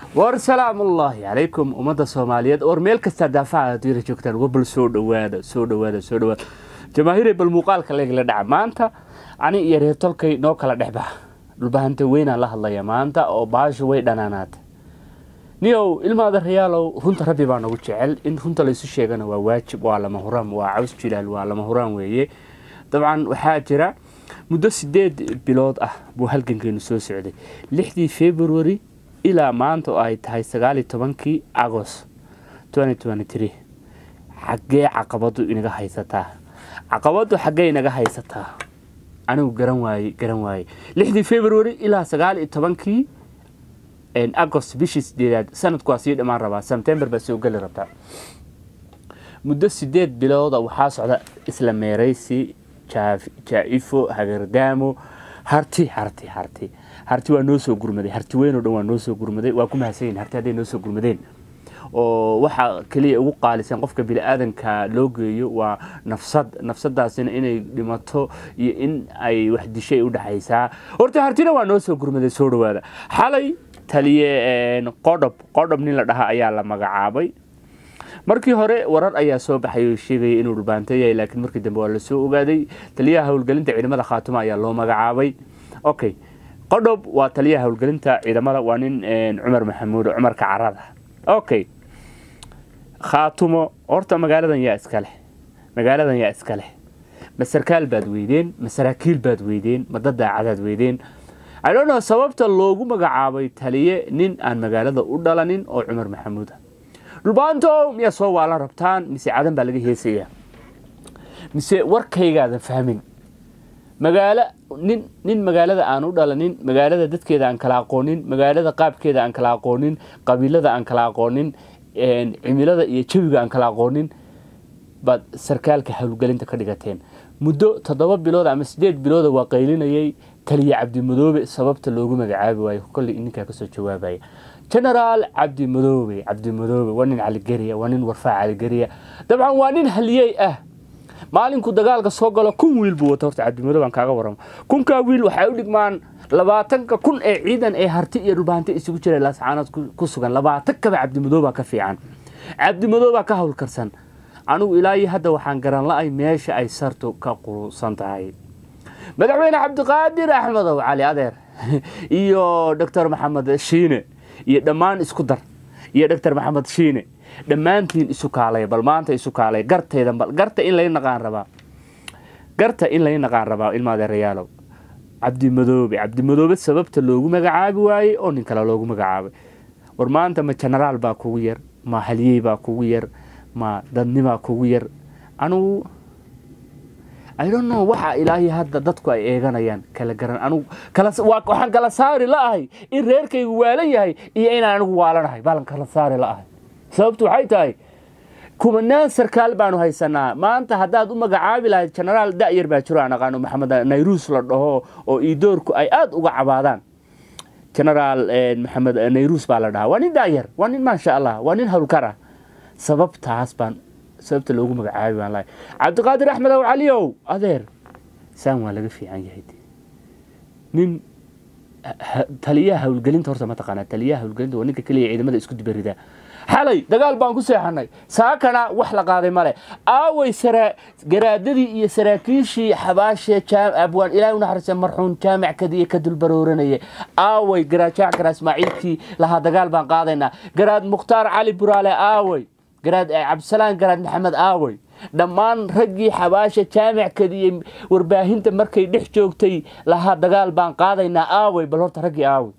war salaamullaahi calaykum ummadda soomaaliyeed war meel kastaa daafaca adduunyada joogtaan wabal soo dhowaada soo dhowaada soo dhowaada jamaahiire bal muuqaalka leegla dhaca maanta ani iyo reer tolkay noo kala dhexbaxa dhulbahanta weynaan la hadlaya maanta oo baashu way dhanaanaata niyow ilmaada rayaalow runta rabbi baa nagu jecel in runta laysu sheegana waa waajib waa lama huraan waa caws jilaal waa lama huraan weeye dabcan waxaa jira muddo sideed bilood ah buu halgankeenu soo socday lixdii february ilaa maanta oo ay tahay sagaaliyo tobankii agost xaggee caqabadu inaga haysataa caqabadu xaggee inaga haysataa anigu garan waaye garan waaye lixdii february ilaa sagaaliyo tobankii agost bishii sideedaad sanadku waa sii dhammaan rabaa sebtember baa soo geli rabtaa muddo sideed bilooda waxaa socda isla meeraysi jaa-ifo hagardaamo harti harti harti harti waa noo soo gurmaday harti weyn oo dhan waa noo soo gurmaday waa ku mahadsanyihin harti hadday noo soo gurmadeen oo waxaa keliya ugu qaalisan qofka bini-aadanka loo geeyo waa nafsad nafsadaasina inay dhimato iyo in ay wax dishay u dhexaysaa horta hartina waa noo soo gurmaday soo dhawaada xalay taliye qodhob qodhob nin la dhaha ayaa la magacaabay markii hore warar ayaa soo baxay oo sheegaya inuu dhulbaanto yahay laakiin markii dambe waa lasoo ogaaday taliyaha howlgelinta ciidamada khaatuma ayaa loo magacaabay okay qodhob waa taliyaha howlgelinta ciidamada waa nin cumar maxamuud cumar kacarada okay khaatumo horta magaaladan yaa iska leh magaaladan yaa iska leh ma sarkaal baad weydeen ma saraakiil baad weydeen ma dad daacadaad weydeen idhono sababta loogu magacaabay taliye nin aan magaalada u dhalanin oo cumar maxamuud ah dhulbaanto miyaa soo waalan rabtaan mise cadan baa laga heesayaa mise warkaygaadan fahmin magaalo nin nin magaalada aan u dhalanin magaalada dadkeeda aan kala aqoonin magaalada qaabkeeda aan kala aqoonin qabiilada aan kala aqoonin cimilada iyo jawiga aan kala aqoonin baad sarkaalka howlgelinta ka dhigateen muddo toddoba bilood ama sideed bilooda waa qaylinayay taliye cabdimadoobe sababta loogu magacaabi waayo kolley ninkaa kasoo jawaabaya genaraal cabdimadoobe cabdimadoobe waa nin caligeriya waa nin warfaa caligeriya dabcan waa nin haliyey ah maalinku dagaalka soo galo kun wiil buu wata horta cabdimadoobe aan kaaga waramo kunkaa wiil waxay u dhigmaan labaatanka kun ee ciidan ee harti iyo dhulbaanti isugu jira laascaanood ku sugan labaatan kaba cabdimadoobaa ka fiican cabdimadoobaa ka howlkarsan anigu ilaa iyo hadda waxaan garan la-ay meesha ay sartu ka qurusan tahay madaxweyne cabdiqaadir axmedow cali adeer iyo doctor maxamed shiine iyo dhammaan isku dar iyo doctor maxamed shiine dhammaantiin isu kaalay bal maanta isu kaalay gartayda bal garta in lay naqaan rabaa garta in lay naqaan rabaa ilmaadeerayaalow cabdimadoobe cabdimadoobe sababta loogu magacaabi waayey oo nin kale loogu magacaabay war maanta ma genaraal baa kugu yar ma haliyey baa kugu yar ma dadnimaa kugu yar anugu idonno waxa ilaahay hadda dadku ay eeganayaan kala garan anugu waxaan kala saari la-ahay in reerkaygu waalan yahay iyo inaan anigu waalanahay baalan kala saari la-ahay sababtu waxay tahay kumanaan sarkaal baanu haysanaa maanta haddaad u magacaabi lahayd genaraal da'yar baa jiro aan aqaano maxamed nayruus la dhaho oo iidoorku ay aada uga cabaadaan genaraal maxamed nayruus baa la dhahaa waa nin da'yar waa nin maasha allah waa nin howlkar ah sababtaas baan sababta loogu magacaabi baan lahay cabdiqaadir axmed ow caliyow adeer saan waa laga fiican yahay nin taliyaha howlgelinta horta mataqaanaa taliyaha howlgelinta waa ninka keliya ciidamada isku dibaridaa xalay dagaal baan ku seexanay saakana wax la qaaday male aaway garaadadii iyo saraakiishii xabaashee abwaan ilaah u naxariista marxuun jaamic kadiye ka dulbarooranaya aaway garaad jaac garaad ismaaciilkii lahaa dagaal baan qaadaynaa garaad mukhtaar cali buraale aaway garaad cabdisalaan garaad maxamed aaway dhammaan raggii xabaasha jaamic kadiye warbaahinta markay dhex joogtay lahaa dagaal baan qaadaynaa aaway bal horta raggii aaway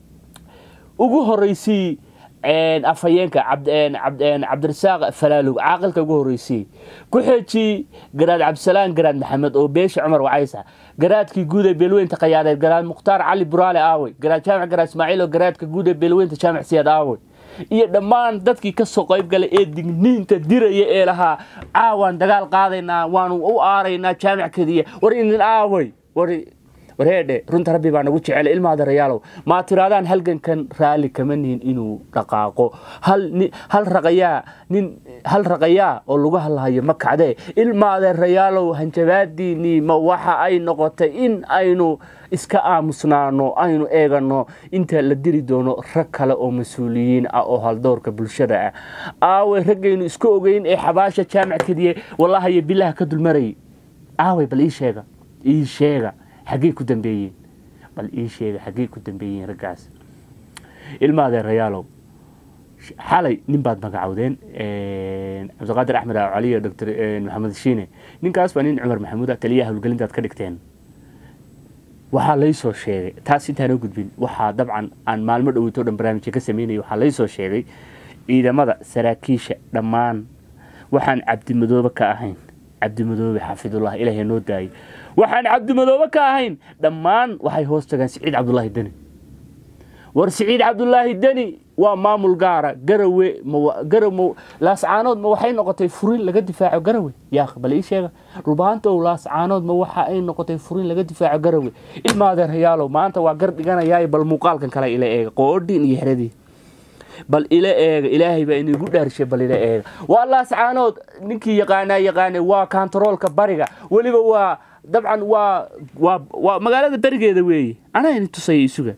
ugu horeysii afhayeenka cabdirasaaq falaalog caaqilka ugu horeysiyey ku xeejii garaad cabdisalaan garaad maxamed oo beesha cumar wacaysa garaadkii guud ee beelweynta khayaadeed garaad mukhtaar cali buraale aawey garaad jaamic garaad ismaaciil oo garaadka guud ee beelweynta jaamic siyaad aawey iyo dhammaan dadkii kasoo qayb galay ee digniinta diraya ee lahaa caawaan dagaal qaadaynaa waanu u aaraynaa jaamic kadiya war idin aawey war wareedhe runta rabbi baa nagu jecel ilmaada rayaalow maa tiraadaan halgankan raalli kama nihin inuu dhaqaaqo hal ni- hal raqayaa nin hal raqayaa oo lagu hadlahayo ma kacdee ilmaada rayaalow hanjabaadiinii ma waxa ay noqotay in aynu iska aamusnaano aynu eegano inta la diri doono rag kale oo mas-uuliyiin ah oo haldoorka bulshada ah aaway raggaynu isku ogeyn ee xabaasha jaamac kadiye wallahayo bilaha ka dulmarayay aaway bal ii sheega ii sheega xaggey ku dambeeyeen bal ii sheega xaggey ku dambeeyeen raggaas ilmaadee rayaalow xalay nin baad magacowdeen cabdiqaadir axmed cali iyo doctor maxamed shiine ninkaas waa nin cumar maxamuud ah taliyaha howlgelintaad ka dhigteen waxaa laysoo sheegay taas intaan oo gudbin waxaa dabcan aan maalmo dhoweyto dhan barnaamijka ka sameynaya waxaa laysoo sheegay ciidamada saraakiisha dhammaan waxaan cabdimadoobe ka ahayn cabdimadoobe xaafidullah ilaahay noo daayay waxaan cabdimadoobe ka ahayn dhammaan waxay hoos tagaan siciid cabdulaahi deni war siciid cabdulaahi deni waa maamul gaara garawe ma garaw ma laascaanood ma waxay noqotay furin laga difaaco garawe yaa bal ii sheega rubaantow laascaanood ma waxa ay noqotay furin laga difaaco garawe ilmaadeer hayaalow maanta waa gar dhiganayaa bal muuqaalkan kale ila eega qoodhin iyo xeradii bal ila eega ilaahay baa inigu dhaarishay bal ila eega waa laascaanood ninkii yaqaanaa yaqaane waa kantaroolka bariga weliba waa dabcan waa waa waa magaalada berigeeda weeye anaa ini tusaya isuga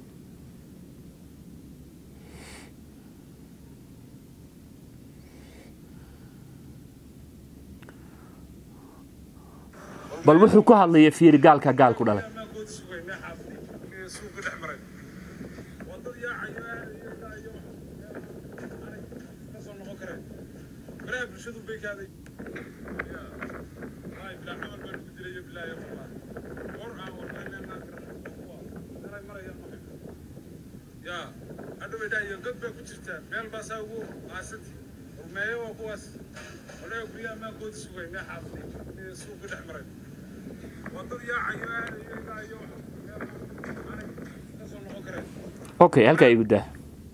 bal wuxuu ku hadlaya fiiri gaalka gaal ku dhalay god baa ku jirtaa meel baasaa ugu aasanti rumeeyo waa kuwaas walaga guryaha maa goodi sugay mee xaafday suuqa dhex maray wadad yaacayo aadayo ilaa iyo kasoo noqon kareen okay halkaa igu daa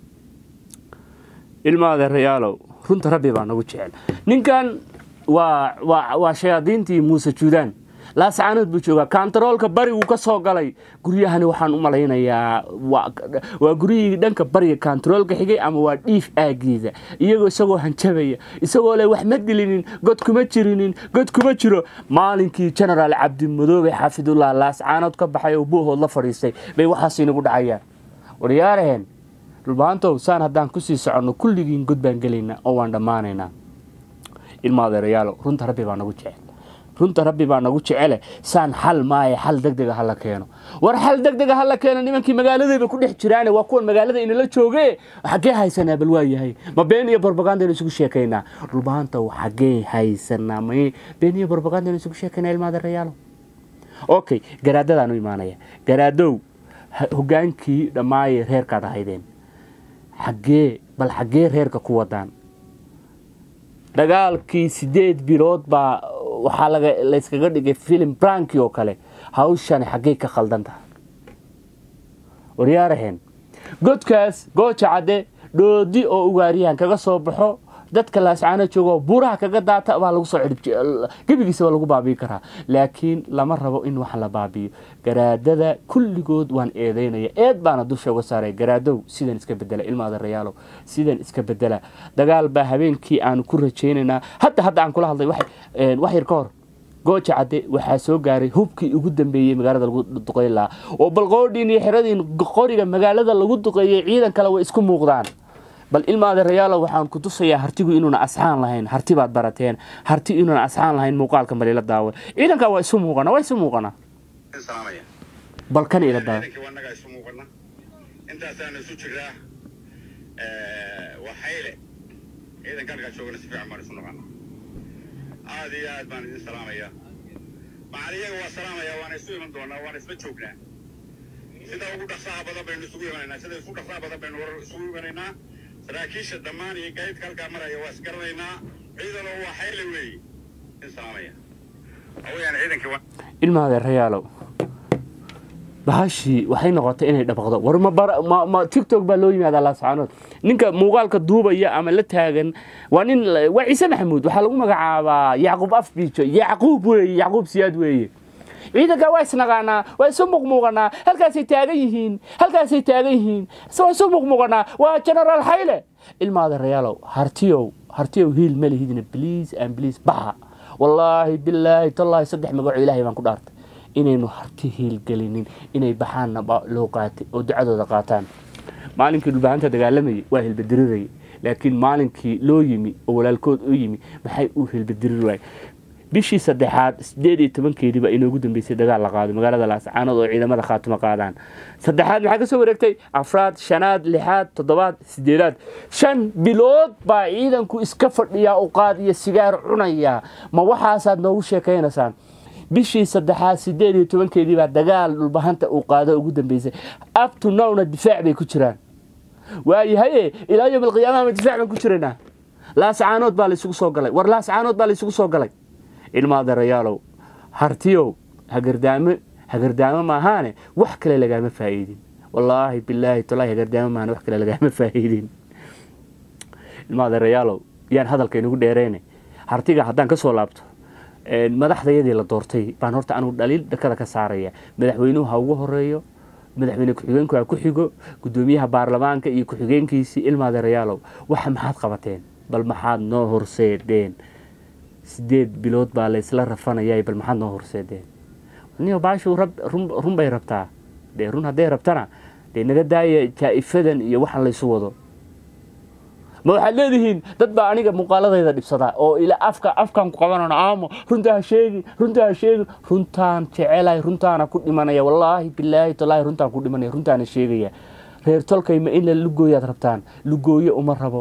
ilmaade rayaalow runta rabbi baa nagu jecel ninkan waa waa waa shayaadiintii muuse juudaan laascaanood buu joogaa kantaroolka barigu ka soo galay guryahani waxaan u malaynayaa waa waa guryihii dhanka bariga kantaroolka xigay ama waa dhiif aagiisa iyagoo isagoo hanjabaya isagoo leh wax ma dilinin god kuma jirinin god kuma jiro maalinkii genaraal cabdimadoobe xaafidullah laascaanood ka baxay oo buuhood la fadhiistay bay waxaas inagu dhacayaan waryaaraheen dhulbaantow saan haddaan kusii soconno kulligiin god baan gelaynaa oo waan dhammaanaynaa ilmaadeerayaalo runta rabbi baa nagu jecel runta rabbi baa nagu jecele saan xal maaye xal degdega hala keeno war xal degdega hala keeno nimankii magaaladayba ku dhex jiraane waa kuwan magaalada inala jooge xaggee haysanaa bal waa yahay ma been iyo barbagandaynu isugu sheekaynaa dhulbaantow xaggee haysanaa ma been iyo barbagandaynu isugu sheekaynaa ilmaadeerayaalo okay garaadadaan u imaanaya garaadow hogaankii dhammaaye reerkaad ahaydeen xaggee bal xaggee reerka ku wadaan dagaalkii sideed bilood baa waxaa laga layskaga dhigay filim branki oo kale hawshani xaggey ka khaldan tahay waryaaraheen godkaas gooja cadde dhoodi oo ugaaryahan kaga soo baxo dadka laascaano joogo buuraha kaga daata baa lagu soo gebigiisa waa lagu baabi'i karaa laakiin lama rabo in wax la baabi'iyo garaadada kulligood waan eedeynaya eed baana dusha uga saaray garaadow sidan iska bedela ilmaada rayaalow sidan iska bedela dagaal baa habeenkii aanu ku rajaynaynaa hadda hadda aan kula hadlay wax yar ka hor gooja cadde waxaa soo gaaray hubkii ugu dambeeyey magaalada lagu duqeyn lahaa oo balqoodhiin iyo xeradiin qoriga magaalada lagu duqeeyey ciidan kale way isku muuqdaan bal ilmaade rayaalo waxaan ku tusayaa hartigu inuuna asxaan lahayn harti baad barateen harti inuuna asxaan lahayn muuqaalka malila daawa ciidankaa waa isu muuqana waa isu muuqana bal kan ila daawa wanaga isu muuqana intaasaana isu jiraa waa xayle ciidanka halkaa joogana si fiican baan isu noqona aad iyo aad baan idin salaamaya macaliyaga waa salaamaya waana isu iman doonaa waana isla joognaa sida ugu dhaqsaha badan baynu isugu imanaynaa sida isu dhaqsaha badan baynu warar isugu imanaynaa saraakiisha dhammaan iyo gaydka halkaa maraya waa isgaranaynaa ciidano waa xayle weeye in salaamaya hawayaan ciidankii ilmaade rayaalow bahashii waxay noqotay inay dhabaqdo war ma ma tictok baa loo yimaadaa laascaanood ninka muuqaalka duubaya ama la taagan waa nin waa ciise maxamuud waxaa lagu magacaabaa yacquub afbiijo yacquub weeye yacquub siyaad weeye ciidanka waa isnaqaanaa waa isu muqmuuqanaa halkaasay taagan yihiin halkaasay taagan yihiin waa isu muqmuuqanaa waa generaal xayle ilmaada rayaalow hartiyow hartiyow hiil ma lihidina bliis and bliis baxa wallaahi bilaahi tallaahi saddex magaco ilaahay baan ku dhaartay inaynu harti hiilgelinin inay baxaanna loo qaatay oo ducadooda qaataan maalinkii dhulbahanta dagaalamayay waa hilbadirirayay laakiin maalinkii loo yimi oo walaalkood u yimi maxay u hilbadiriri waay bishii saddexaad sideed iyo tobankeedii baa inoogu dambeysay dagaal la qaado magaalada laascaanood oo ciidamada khaatimo qaadaan saddexaad maxaa kasoo wareegtay afraad shanaad lixaad toddobaad sideedaad shan bilood baa ciidanku iska fadhiyaa u qaad iyo sigaar cunaya ma waxaasaad noogu sheekaynaysaan bishii saddexaad sideed iyo tobankeedii baa dagaal dhulbahanta uu qaado ugu dambeysay abto nowna difaac bay ku jiraan waayahaye ilaa yom alqiyaamaha ma difaac baan ku jiraynaa laascaanood baa laysugu soo galay war laascaanood baa laysugu soo galay ilmaadarayaalow hartiyow hagardaamo hagardaamo maahaane wax kale lagaama faa'iidin wallaahi bilaahi tallaahi hagardaamo maahane wax kale lagaama faa'iidin ilmaadarayaalow yaan hadalka inagu dheereyne hartiga haddaan ka soo laabto madaxdayadii la doortay baan horta anugu dhaliil dhakada ka saaraya madaxweynuhu ha ugu horeeyo madaxweyne ku-xigeenku ha ku xigo gudoomiyaha baarlamaanka iyo ku-xigeenkiisii ilmaadarayaalow waxa maxaad qabateen bal maxaad noo horseedeen sideed bilood baa laysla rafanaya bal maxaad noo horseedeen niyo baashu run bay rabtaa dee run hadday rabtana dee naga daaya jaa'ifadan iyo waxaan laysu wado ma waxaad leedihiin dad baa aniga muuqaaladayda dhibsadaa oo ila afka afkaan ku qabanana aamo runtaa ha sheegin runtaa ha sheegin runtaan jecelay runtaana ku dhimanaya wallaahi bilaahi tallaahi runtaan ku dhimanaya runtaana sheegaya reer tolkay ma in la lugooyaad rabtaan lugooye uma rabo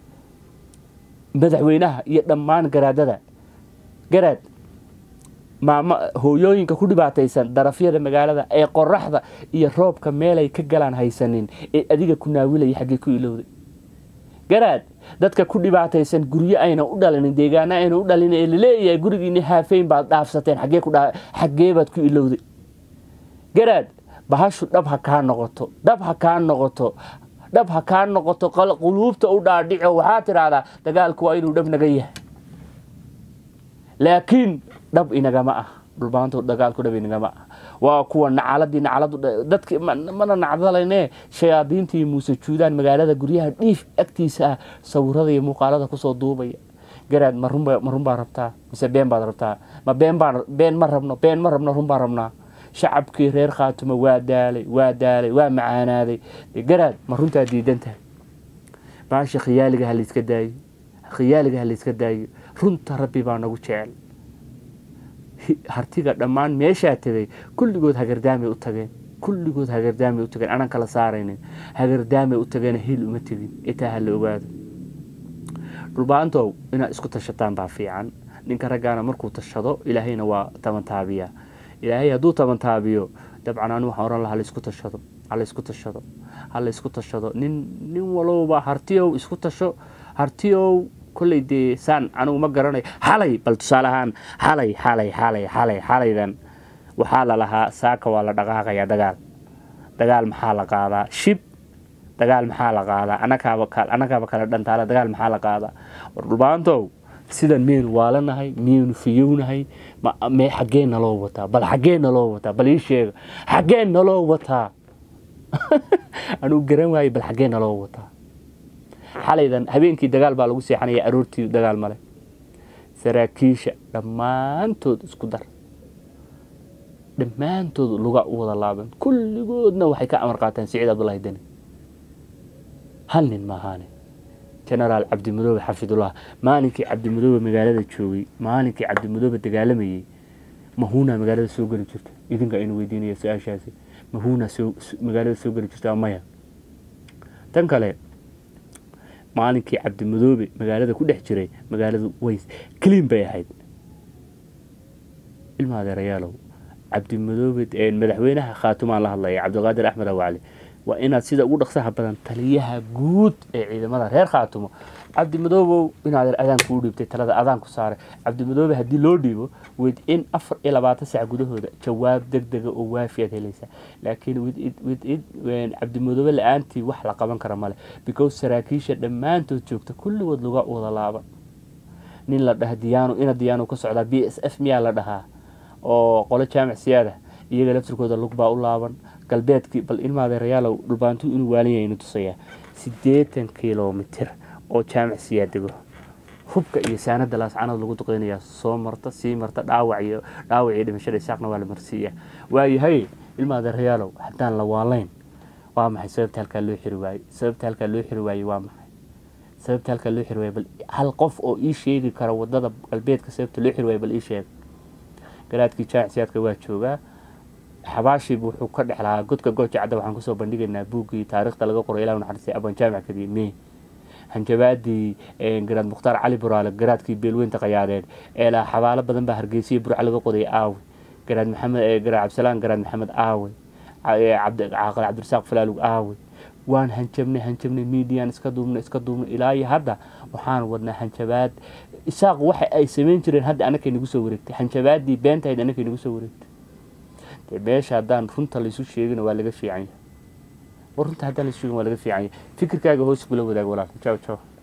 madaxweynaha iyo dhammaan garaadada garaad maama hooyooyinka ku dhibaataysan darafyada magaalada ee qoraxda iyo roobka meelay ka galaan haysanin ee adiga ku naawilaya xaggee ku ilowday garaad dadka ku dhibaataysan guryo ayna u dhalinin deegaana ayna u dhalin ee laleeyahay gurigiini haafeyn baad dhaafsateen xaggee baad ku ilowday garaad bahashu dhab ha kaa noqoto dhab ha kaa noqoto dhab ha kaa noqoto quluubta u dhaadhico waxaa tidhaahdaa dagaalku waa inuu dhab naga yahay laakiin dhab inagama ah dhulbaanta dagaalku dhab inagama ah waa kuwa nacaladii nacaladu dadki mana nacdalayne shayaadiintii muuse juudaan magaalada guryaha dhiif agtiisa ah sawirada iyo muuqaalada kusoo duubaya garaad ma run baa rabtaa mise been baad rabtaa ma been baan been ma rabno been ma rabno run baan rabnaa shacabkii reer khaatumo waa daalay waa daalay waa macaanaaday garaad ma runtaa diidan tahay baasha khiyaaliga ha layska daayo khiyaaliga ha layska daayo runta rabbi baa nagu jecel hartiga dhammaan meeshaa tegay kulligood hagardaamay u tageen kulligood hagardaamay u tageen anan kala saaraynin hagardaamay u tageen hil uma tegin itaa ha la ogaado dhulbaantow inaad isku tashataan baa fiican ninka raggaana markuu tashado ilaahayna waa tabantaabiyaa ilaahay hadduu tabantaabiyo dabcan anu waxaan ohan laha halaysku tashado halaysku tashado halaysku tashado nin nin walowba hartiyow isku tasho hartiyow kolley dee saan anigu ma garanayo xalay bal tusaale ahaan xalay xalay xalay xalay xalaydan waxaa la lahaa saaka waa la dhaqaaqayaa dagaal dagaal maxaa la qaadaa shib dagaal maxaa la qaadaa anagaaba kale dhantaala dagaal maxaa la qaadaa war dhulbaantow sidan miyaynu waalanahay miyaynu fiyownahay me xaggee naloo wataa bal xaggee naloo wataa bal ii sheega xaggee naloo wataa anugu garan waaye bal xaggee naloo wataa xalaydan habeenkii dagaal baa lagu seexanaya aroortii dagaal male saraakiisha dhammaantood isku dar dhammaantood luga u wada laaban kulligoodna waxay ka amar qaateen siciid abdullahi deni hal nin maahaane genaraal cabdimadoobe xafidullah maalinkii cabdimadoobe magaalada joogay maalinkii cabdimadoobe dagaalamayey mahuuna magaalada soo geli jirta idinka aynu weydiinaya su-aashaasi mahuuna magaalada soo geli jirta maya tan kale maalinkii cabdimadoobe magaalada ku dhex jiray magaaladu ways clean bay ahayd ilma adeerayaalow cabdimadoobe madaxweynaha khaatumaan la hadlaya cabdiqaadir axmed awacli waa inaad sida ugu dhaqsaha badan taliyaha guud ee ciidamada reer khaatumo cabdimadoobow inaad adaanku u dhiibtay talada adaanku saaray cabdimadoobe haddii loo dhiibo wid in afar iyo labaatan sac gudahooda jawaab deg dega oo waafi aad helaysaa laakiin cabdimadoobe la-aantii wax la qaban kara male because saraakiisha dhammaantood joogta kulligood luga wada laaban nin la dhaha diyaano ina diyaano ka socdaa b s f miyaa la dhahaa oo qolo jaamac siyaada iyaga laftirkooda lug baa u laaban galbeedkii bal ilmaadeerayaalow dhulbaantu inuu waalan yahay inu tusayaa siddeetan kilomitir oo jaamac siyaad dego hubka iyo saanada laascanood lagu duqeynayaa soo marta sii marta dhaawac iyo dhaawac iyo dhimashada isaaqna waa la marsiiyaa waayahay ilmaadeerayaalow haddaan la waalayn waa maxay sababta halkaa loo xiri waayey sababta halkaa loo xiri waayey waa maxay sababta halkaa loo xiri waayey bal hal qof oo ii sheegi kara wadada galbeedka sababta loo xiri waayey bal ii sheeg garaadkii jaamac siyaadka waa joogaa xabaashiibu wuxuu ka dhex lahaa godka gooja cadda waxaan kusoo bandhigaynaa buuggii taariikhda laga qoray ilah naxariistay abaan jaamac kadiye me hanjabaadii garaad mukhtaar cali buraale garaadkii beelweynta qayaadeed ee laha xabaalo badan baa hargeysiya burca laga qoday aawe garaad maxamed garaad cabdisalaan garaad maxamed aawe caaqil cabdirasaaq falaalug aawe waan hanjabnay hanjabnay midiyan iska duubnay iska duubnay ilaa iyo hadda waxaan wadnaa hanjabaad isaaq waxa ay samayn jireen hadda anakay nagu soo wareegtay hanjabaadii beentahayd anakay nagu soo wareegtay dee meesha haddaan runta laysu sheegina waa laga fiican yahay war runta haddaan laysu sheegin waa laga fiican yahay fikirkaaga hoos kula wadaag walaal jaw jaw